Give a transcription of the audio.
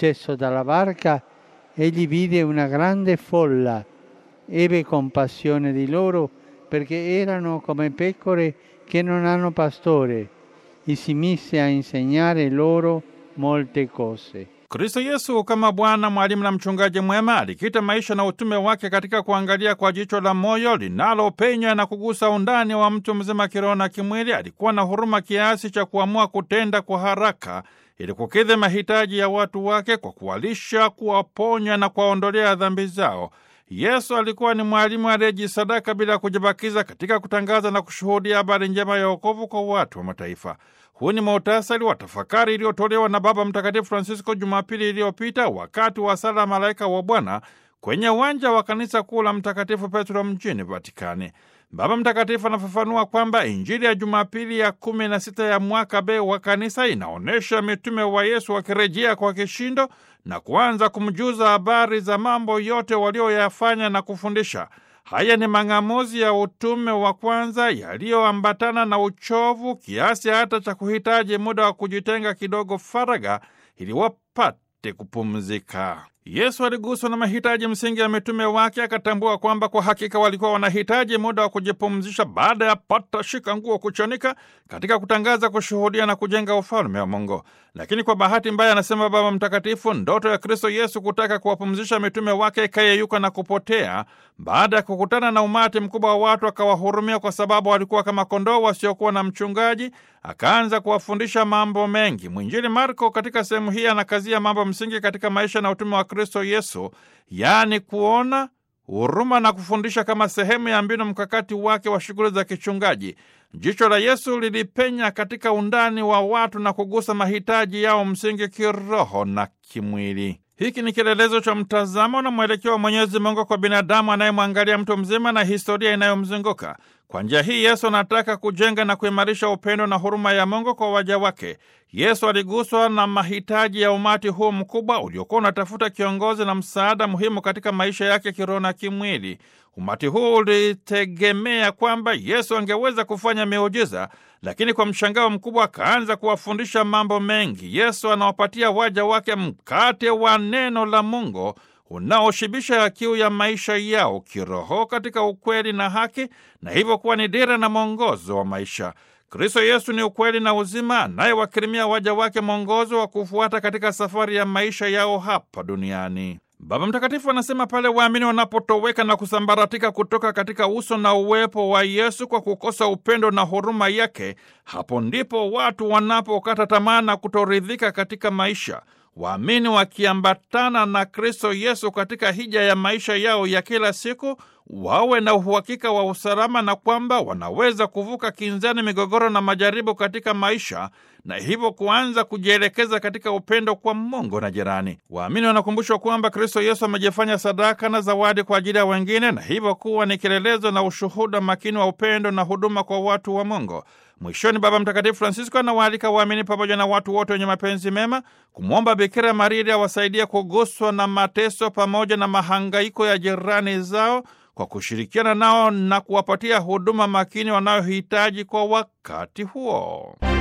Sceso dalla barca, egli vide una grande folla, ebbe compassione di loro perché erano come pecore che non hanno pastore e si mise a insegnare loro molte cose. Kristo Yesu kama Bwana, mwalimu na mchungaji mwema alikita maisha na utume wake katika kuangalia kwa jicho la moyo linalopenya na kugusa undani wa mtu mzima kiroho na kimwili. Alikuwa na huruma kiasi cha kuamua kutenda kwa haraka ili kukidhi mahitaji ya watu wake kwa kuwalisha, kuwaponya na kuwaondolea dhambi zao. Yesu alikuwa ni mwalimu aliyejisadaka bila kujibakiza katika kutangaza na kushuhudia habari njema ya wokovu kwa watu wa mataifa. Huu ni muhtasari wa tafakari iliyotolewa na Baba Mtakatifu Francisco Jumapili iliyopita wakati wa sala Malaika wa Bwana kwenye uwanja wa kanisa kuu la Mtakatifu Petro mjini Vatikani. Baba Mtakatifu anafafanua kwamba Injili ya Jumapili ya kumi na sita ya mwaka B wa kanisa inaonyesha mitume wa Yesu wakirejea kwa kishindo na kuanza kumjuza habari za mambo yote walioyafanya na kufundisha. Haya ni mang'amuzi ya utume wa kwanza yaliyoambatana na uchovu kiasi hata cha kuhitaji muda wa kujitenga kidogo faraga ili wapate kupumzika. Yesu aliguswa na mahitaji msingi ya mitume wake, akatambua kwamba kwa hakika walikuwa wanahitaji muda wa kujipumzisha baada ya pata shika nguo kuchanika katika kutangaza, kushuhudia na kujenga ufalme wa Mungu. Lakini kwa bahati mbaya, anasema Baba Mtakatifu, ndoto ya Kristo Yesu kutaka kuwapumzisha mitume wake ikayeyuka na kupotea baada ya kukutana na umati mkubwa wa watu, akawahurumia kwa sababu walikuwa kama kondoo wasiokuwa na mchungaji, akaanza kuwafundisha mambo mengi. Mwinjili Marko katika sehemu hii anakazia mambo msingi katika maisha na utume wa Kristo Yesu, yaani kuona, huruma na kufundisha kama sehemu ya mbinu mkakati wake wa shughuli za kichungaji. Jicho la Yesu lilipenya katika undani wa watu na kugusa mahitaji yao msingi kiroho na kimwili. Hiki ni kielelezo cha mtazamo na mwelekeo wa Mwenyezi Mungu kwa binadamu anayemwangalia mtu mzima na historia inayomzunguka. Kwa njia hii Yesu anataka kujenga na kuimarisha upendo na huruma ya Mungu kwa waja wake. Yesu aliguswa na mahitaji ya umati huu mkubwa uliokuwa unatafuta kiongozi na msaada muhimu katika maisha yake kiroho na kimwili. Umati huu ulitegemea kwamba Yesu angeweza kufanya miujiza, lakini kwa mshangao mkubwa akaanza kuwafundisha mambo mengi. Yesu anawapatia waja wake mkate wa neno la Mungu unaoshibisha kiu ya maisha yao kiroho katika ukweli na haki, na hivyo kuwa ni dira na mwongozo wa maisha. Kristo Yesu ni ukweli na uzima, anayewakirimia waja wake mwongozo wa kufuata katika safari ya maisha yao hapa duniani. Baba Mtakatifu anasema pale waamini wanapotoweka na kusambaratika kutoka katika uso na uwepo wa Yesu kwa kukosa upendo na huruma yake, hapo ndipo watu wanapokata tamaa na kutoridhika katika maisha. Waamini wakiambatana na Kristo Yesu katika hija ya maisha yao ya kila siku, wawe na uhakika wa usalama na kwamba wanaweza kuvuka kinzani, migogoro na majaribu katika maisha, na hivyo kuanza kujielekeza katika upendo kwa Mungu na jirani. Waamini wanakumbushwa kwamba Kristo Yesu amejifanya sadaka na zawadi kwa ajili ya wengine, na hivyo kuwa ni kielelezo na ushuhuda makini wa upendo na huduma kwa watu wa Mungu. Mwishoni, Baba Mtakatifu Francisco anawaalika waamini pamoja na watu wote wenye mapenzi mema kumwomba Bikira Maria ili awasaidia kuguswa na mateso pamoja na mahangaiko ya jirani zao kwa kushirikiana nao na kuwapatia huduma makini wanayohitaji kwa wakati huo.